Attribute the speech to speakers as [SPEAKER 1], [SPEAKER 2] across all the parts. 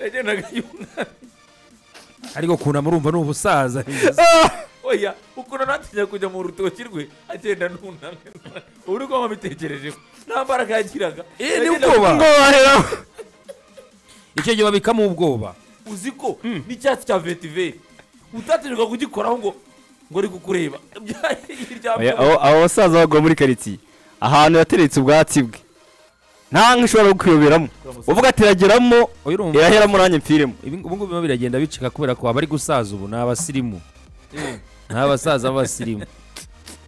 [SPEAKER 1] yagendaga yunamye
[SPEAKER 2] ariko ukuntu murumva ni ubusaza
[SPEAKER 1] oya ukuntu natinya kujya mu rutoki rwe agenda nunamye uri kuba wabitekerejeho nta mbaraga yagiraga
[SPEAKER 2] Eh, ni
[SPEAKER 1] Yagendaga-
[SPEAKER 2] ubwoba.
[SPEAKER 3] ngo bahera
[SPEAKER 2] icyo gihe babikamo ubwoba
[SPEAKER 1] uzi ko n'icyatsi cya vetiveri utatinyuka kugikoraho ngo ngo ari kukureba
[SPEAKER 3] Oya, abo abo basaza bagwa muri karitsiye ahantu yateretse ubwatsi bwe nta nka ishobora kukuyoberamo uvuga ati irageramo
[SPEAKER 2] Oya, urumva.
[SPEAKER 3] iraheramo nanjye mpfiremo
[SPEAKER 2] Ibi- ubu ngubu birimo biragenda bicika kubera ko abari gusaza ubu ni abasirimu ni abasaza b'abasirimu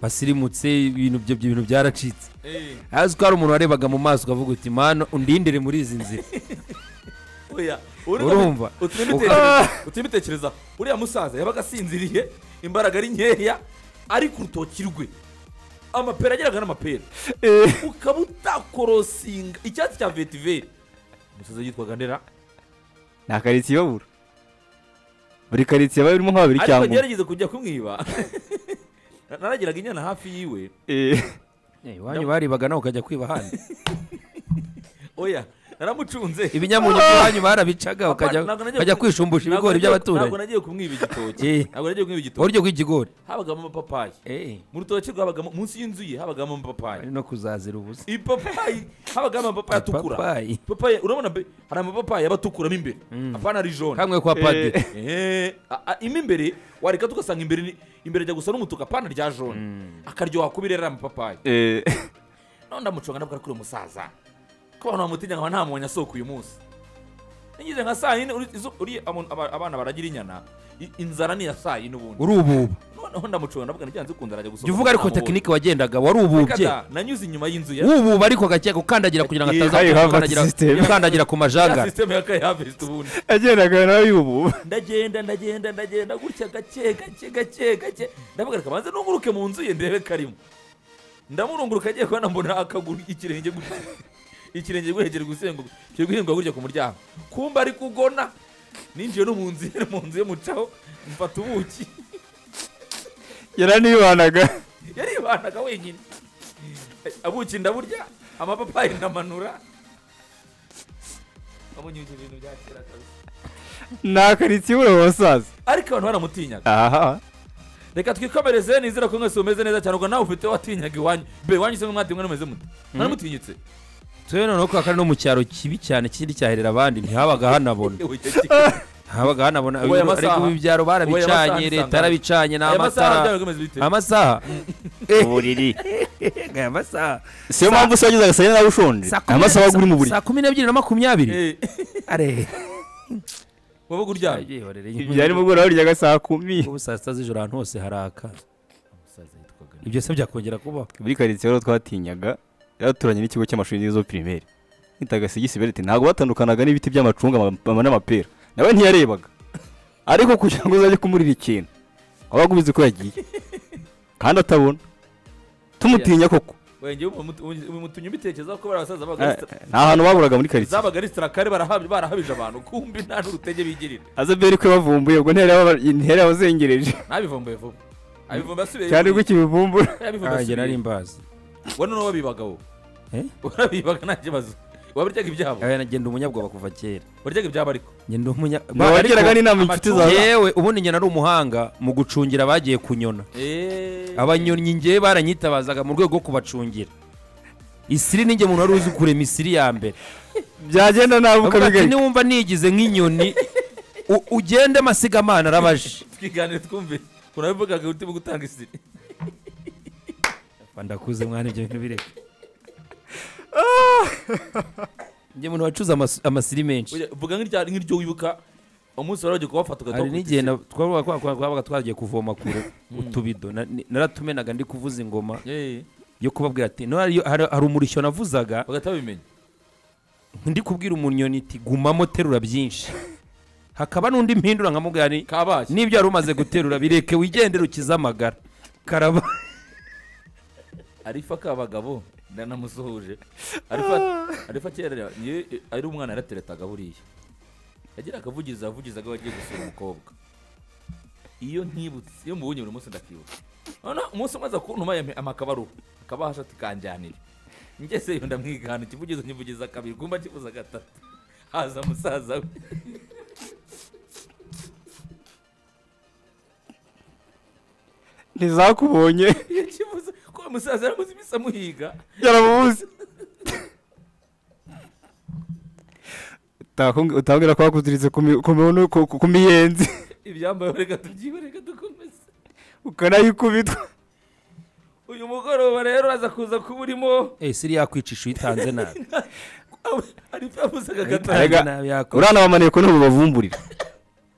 [SPEAKER 2] basirimutse ibintu byo ibintu byaracitse azi ko hari umuntu warebaga mu maso ukavuga uti mano undindire muri izi nzira urumva.
[SPEAKER 1] utumye bitekereza uriya musaza yabaga asinziriye imbaraga ari nkeya ari ku rutoki rwe amapera ageraga n'amapera ukaba utakorosinga icyatsi cya vetiveri umusaza yitwaga ndera
[SPEAKER 3] nta karitsiye ibabura buri karitsiye iba irimo nka babiri
[SPEAKER 1] ariko
[SPEAKER 3] cyangwa umwe
[SPEAKER 1] agerageza kujya kumwiba naragiraga inyana hafi yiwe
[SPEAKER 3] Eh,
[SPEAKER 2] Eh, iwanyu barebaga nawe ukajya kwiba ahandi
[SPEAKER 1] oya naramucunze
[SPEAKER 2] ibinyamunyu by'iwanyu barabicaga
[SPEAKER 1] Apana,
[SPEAKER 2] ukajya
[SPEAKER 1] ntabwo nagiye
[SPEAKER 2] ukajya
[SPEAKER 1] ku-
[SPEAKER 2] kwishumbusha
[SPEAKER 1] ntabwo
[SPEAKER 2] ibigori
[SPEAKER 1] nagiye-
[SPEAKER 2] by'abaturanyi
[SPEAKER 1] ntabwo nagiye kumwiba igitoki
[SPEAKER 2] Eh.
[SPEAKER 1] ntabwo nagiye kumwiba igitoki
[SPEAKER 2] uburyo bw'ikigori
[SPEAKER 1] habagamo amapapayi
[SPEAKER 2] Eh,
[SPEAKER 1] mu rutoki rwe habagamo munsi y'inzu ye habagamo amapapayi
[SPEAKER 2] ari no kuzazira ubusa
[SPEAKER 1] ipapayi habagamo amapapayi atukura
[SPEAKER 2] Amapapayi.
[SPEAKER 1] ipapayi urabona mbe hari amapapayi aba atukura mo imbere apana ari jone
[SPEAKER 2] kamwe kwa padiri
[SPEAKER 1] Eh, a- a- imo imbere wareka tugasanga imbere ni- imbere ajya gusa n'umutuku apana rya jone akaryoha kuba irera amapapayi
[SPEAKER 3] eh,
[SPEAKER 1] nawe ndamuconga ndavuga ko uri umusaza ko abantu bamutinya nkaba nta muntu asoko uyu munsi nigeze nka saa yine uri- izu- uri amu- aba- abana baragira inyana i- inzara ni iya saa yine ubundi
[SPEAKER 2] uri ububa
[SPEAKER 1] noneho ndamuconga ndavuga ntibyanga zikunda arajya gusohoka
[SPEAKER 2] jya uvuga ariko
[SPEAKER 1] ntamubonye.
[SPEAKER 2] tekinike wagendaga wari ububye
[SPEAKER 1] Kada, nanyuze inyuma y'inzu ya
[SPEAKER 2] ububa ariko gake gukandagira kugira ngo
[SPEAKER 1] Eh,
[SPEAKER 2] ataza
[SPEAKER 3] hari
[SPEAKER 2] gukandagira-
[SPEAKER 3] Harvard system.
[SPEAKER 2] gukandagira ku majangara
[SPEAKER 1] sisiteme ya kayavesiti ubundi
[SPEAKER 3] yagendaga nawe yubu
[SPEAKER 1] ndagenda ndagenda ndagenda gutya gake gake gake gake ndavuga reka banze nunguruke mu nzu ye ndebe karimo ndamurunguruka agiye kubona mbona akaguru ikirenge gutya ikirenge guhegera gusenguka kiri guhinguka gutya ku muryango kumba ari kugona ninjiye no mu nzu ye mu nzu ye mucaho mfata ubuki
[SPEAKER 3] yaranibanaga
[SPEAKER 1] yaribanaga wenyine abuki ndaburya amapapayi ndamanura abonye ibyo bintu bya kera kabisa
[SPEAKER 3] nta karitsiye ibura abo basaza
[SPEAKER 1] ariko abantu baramutinyaga
[SPEAKER 3] aha
[SPEAKER 1] reka twikomereze nizera ko mwese mumeze neza cyane ubwo nawe ufite watinyaga iwanyu mbe iwanyu se mwati mwe numeze mute mwanamutinyitse
[SPEAKER 2] tube noneho ko kandi no mu cyaro kibi cyane kindi cyaherera abandi ntihabaga hanabona ntihabaga hanabona
[SPEAKER 1] Ubu aya masaha-
[SPEAKER 2] ariko ibi byaro
[SPEAKER 1] ubu aya masaha
[SPEAKER 2] barabicanye
[SPEAKER 1] bisangana.
[SPEAKER 2] leta yarabicanye ni
[SPEAKER 1] aya masaha
[SPEAKER 2] amatara
[SPEAKER 1] byaba bimeze bite
[SPEAKER 2] amasaha
[SPEAKER 3] uburiri
[SPEAKER 2] aya masaha
[SPEAKER 3] siyo mpamvu se wagezaga saa yine nawe ushonje
[SPEAKER 2] Saa kumi
[SPEAKER 3] nta
[SPEAKER 2] na-
[SPEAKER 3] masaha aba uri mu buriri
[SPEAKER 2] saa kumi n'ebyiri na makumyabiri
[SPEAKER 1] Eh,
[SPEAKER 2] are
[SPEAKER 1] wabaga uryamye
[SPEAKER 3] ibya nimugoroba uryaga saa kumi
[SPEAKER 2] ubu saa sita z'ijoro ahantu hose haraka ibyo se byakongera kubaho
[SPEAKER 3] muri karitsiye rero twatinyaga yaraturanye n'ikigo cy'amashuri n'izo pirimeri nitaga sigisi berete ntabwo batandukanaga n'ibiti by'amacunga ama- ama- n'amapera nawe ntiyarebaga ariko kugira ngo uzajye kumurira ikintu wabaga ubizi ko yagiye kandi atabona tumutinya koko
[SPEAKER 1] wenge umutunye ubitekereza ko bari abasaza babaga
[SPEAKER 3] Eh,
[SPEAKER 1] ari stra-
[SPEAKER 3] nta hantu baburaga muri karitsiye
[SPEAKER 1] zabaga ari sitarakare barahabije abantu kumbi nta n'urutege bigirira
[SPEAKER 3] azaberi ko bavumbuye ubwo ntiyari yaba- ntiyari yabazengereje
[SPEAKER 1] ntabivumbuye vuba abivumba asubiye
[SPEAKER 3] cyane ko ikibivumbura
[SPEAKER 1] yabivumba
[SPEAKER 2] ntange nari
[SPEAKER 1] asubiye
[SPEAKER 2] mbazi
[SPEAKER 1] wa none wabibagaho
[SPEAKER 2] Eh?
[SPEAKER 1] warabibaga nta kibazo wabaryaga ibyabo
[SPEAKER 2] aya ngenda umunyabwoba kuva kera
[SPEAKER 1] waryaga ibyabo ariko
[SPEAKER 2] ngenda umunya Ba-
[SPEAKER 3] ntibagiraga
[SPEAKER 2] ariko-
[SPEAKER 3] n'inama inshuti zawe
[SPEAKER 2] yewe ubundi njye nari umuhanga mu gucungira abagiye kunyona
[SPEAKER 1] Eh.
[SPEAKER 2] abanyonyi ngewe baranyitabazaga mu rwego rwo kubacungira isiri ninjye umuntu wari uzi kurema isiri ya mbere
[SPEAKER 3] byagenda nabi
[SPEAKER 2] Avuga ati
[SPEAKER 3] ukabigarika
[SPEAKER 2] niwumva nigize nk'inyoni u- ugende amasigamana arabaje
[SPEAKER 1] twiganire twumve urabivugaga utimo gutanga isiri
[SPEAKER 2] Ba, ndakuze mwana ibyo bintu bireka njye umuntu wacuze amas- amasiri menshi
[SPEAKER 1] Oya, vuga nk'irya- nk'iryo wibuka umunsi wari wagiye kuwafata
[SPEAKER 2] hari
[SPEAKER 1] ugahita
[SPEAKER 2] n'igihe na- twabaga twa- twa- twabaga twagiye kuvoma kure utubido Na- ni- naratumenaga ndi kuvuza ingoma yo kubabwira ati "No, hari hari- hari umurishyo navuzaga
[SPEAKER 1] bagahita babimenya
[SPEAKER 2] ndi kubwira umunyoni iti gumamo terura byinshi hakaba n'undi mpindura nkamubwira ni
[SPEAKER 1] kabashye
[SPEAKER 2] n'ibyo wari umaze guterura bireke wigendere ukize amagara karaba
[SPEAKER 1] arifa k'abagabo ndanamusuhuje arifa arifa kera niyo ari umwana yarateretaga buriya yagira akavugiza avugizaga iyo agiye gusura umukobwa iyo nkibutse iyo mubonye buri munsi ndakibuka noneho umunsi umwe aza kuntuma yampe- amakabaru akabahasha tukanjyanira ngeze yo ndamwigana ikivugizo nkivugiza kabiri kumba kivuza gatatu haza musaza we
[SPEAKER 3] ntizakubonye
[SPEAKER 1] yakibuze ko uwo musaza yaramuze iminsi amuhiga
[SPEAKER 3] yaramubuze utambwira ko wakuziritse ku mi- ku mihono- ku- ku- ku miyenzi
[SPEAKER 1] ibyambaye reka tubyibe reka dukomeze
[SPEAKER 3] ukanayikubitwa
[SPEAKER 1] uyu mugoroba rero aza kuza kuba urimo
[SPEAKER 2] eh siri yakwicisha uyitanze nabi
[SPEAKER 1] hari ibyo yavuzaga
[SPEAKER 3] Arega-
[SPEAKER 1] agatanga
[SPEAKER 2] Uyitanze nabi yakora
[SPEAKER 3] uranabamaneye ko ntabwo bavumburira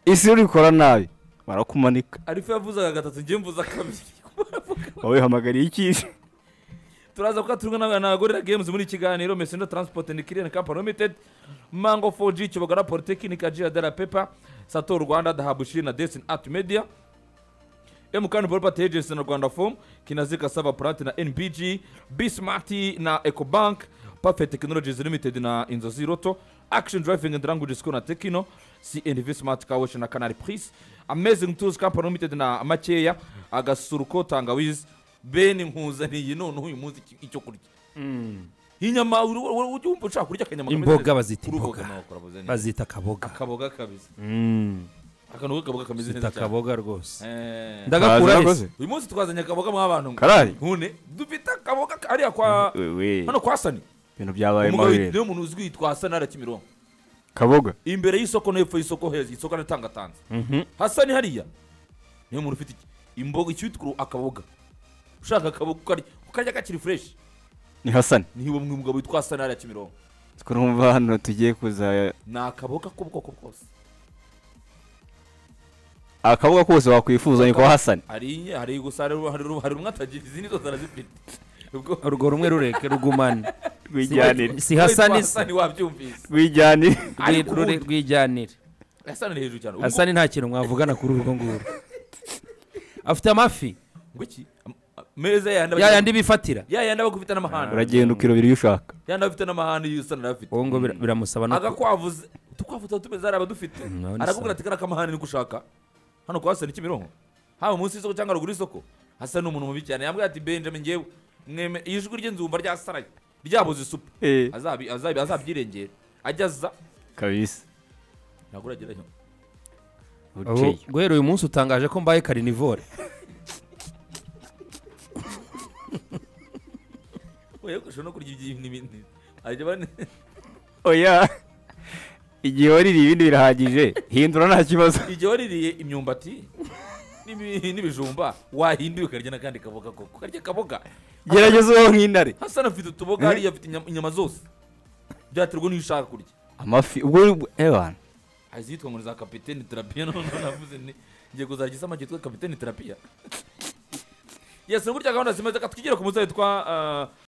[SPEAKER 3] isi urikora nabi barakumanika
[SPEAKER 1] hari ibyo yavuzaga gatatu njye mvuza kabiri
[SPEAKER 3] wowe hamagariye ikihe
[SPEAKER 1] turaza kuba turimo n'abagorera games muri iki kiganiro mesenda transport and clearing company limited mango 4g kibogara polytechnic jira dara pepa sato rwanda dahabushiri na destin art media mkani property agency na rwanda form kinazika saba plant na nbg bsmart na ecobank perfect technologies limited na inzozi roto action driving and language school na tekino cnv smart car wash na canal pris amazing tools company limited na makeya agasuruko tangawizi ben nkuzaniye noneho uyu munsi iki- icyo kurya inyama uri- uri- uri- ujya wumva ushaka kurya akanyama kameze
[SPEAKER 2] Imboga
[SPEAKER 1] neza.
[SPEAKER 2] bazita
[SPEAKER 1] Uruboga
[SPEAKER 2] imboga.
[SPEAKER 1] nawe ukarabuze neza.
[SPEAKER 2] bazita akaboga
[SPEAKER 1] akaboga kabisa akantu k'akaboga kameze
[SPEAKER 2] zita
[SPEAKER 1] neza cyane
[SPEAKER 2] akaboga rwose
[SPEAKER 1] Eh.
[SPEAKER 2] ndagakura hese
[SPEAKER 1] uyu munsi twazanye akaboga mw'abantu ngo
[SPEAKER 3] karari
[SPEAKER 1] nkune dufite akaboga hariya kwa
[SPEAKER 3] wewe
[SPEAKER 1] hano kwa sani
[SPEAKER 3] ibintu byabaye
[SPEAKER 1] umugabo
[SPEAKER 3] mabi rero
[SPEAKER 1] niwe muntu uzwi yitwa hasani hariya kimironko
[SPEAKER 3] kaboga
[SPEAKER 1] imbere y'isoko no hepfo y'isoko heza isoko aratangatanze hasani hariya niwe muntu ufite iki imboga icyitwa akaboga ushaka akaboga ukarya ukarya kakiri fureshi
[SPEAKER 3] ni hasani
[SPEAKER 1] niho uwo mugabo witwa hasani hariya kimironko
[SPEAKER 3] twumva hano tugiye kuza
[SPEAKER 1] ni akaboga k'ubwoko bwose
[SPEAKER 3] akaboga kose wakwifuza ni kwa hasani
[SPEAKER 1] hari hari gusa hari hari- hari rumwe atagira izindi zose arazifite ubwo
[SPEAKER 2] urwo rumwe rureke rugumane
[SPEAKER 3] rwijyanire
[SPEAKER 2] si hasani se
[SPEAKER 1] hasani wabyumvise
[SPEAKER 3] rwijyanire
[SPEAKER 1] ari
[SPEAKER 2] Rwe- rure-
[SPEAKER 1] kuwundi.
[SPEAKER 2] rwijyanire
[SPEAKER 1] hasani ni hejuru cyane
[SPEAKER 2] hasani nta kintu mwavugana kuri urwo nguru afite amafi
[SPEAKER 1] Ubwo iki Am- a- meza yandi
[SPEAKER 2] ya yandi bifatira
[SPEAKER 1] ya yandi aba afite n'amahane
[SPEAKER 3] uragenda ukirobera iyo ushaka
[SPEAKER 1] yandi aba afite n'amahane yusana afite
[SPEAKER 2] ubu ngo bira- biramusaba no ku-
[SPEAKER 1] agakwavu ze- udukwavu tuba tumeze hariya abadufite
[SPEAKER 2] none
[SPEAKER 1] arakubwira
[SPEAKER 2] se.
[SPEAKER 1] ati kariya kamahane niko ushaka hano kwa hasani kimironko haba munsi y'isoko cyangwa haruguru y'isoko hasa ni umuntu mubi cyane yambwira ati benjamin ngewe mweme iyo ijwi ry'inzumba ryasaraye ryabuze isupu
[SPEAKER 3] Eh.
[SPEAKER 1] Azabi- azabi- azabyirengera ajya aza
[SPEAKER 3] kabisa
[SPEAKER 1] ntabwo uragerayo
[SPEAKER 2] ubu
[SPEAKER 3] buceye
[SPEAKER 2] guhera uyu munsi utangaje ko mbaye karinivore
[SPEAKER 1] oya kurusha no kurya ibyi n'ibindi ajya bane
[SPEAKER 3] oya igihe waririye ibindi birahagije hindura nta kibazo
[SPEAKER 1] igihe waririye imyumbati n'ibi- n'ibijumba wahindura ukarya n'akandi kaboga koko ukarya akaboga
[SPEAKER 3] gerageza uwo nk'intare
[SPEAKER 1] hasana afite utuboga hariya afite inyama- inyama zose byaterwa n'iyo ushaka kurya
[SPEAKER 3] amafi ubwo ebana
[SPEAKER 1] hari izitwa ngo ni za kapitene terapiya noneho navuze ni ngiye kuzarya isamake yitwa kapitene terapiya yesi ni burya gahunda zimaze reka twigire ku musore witwa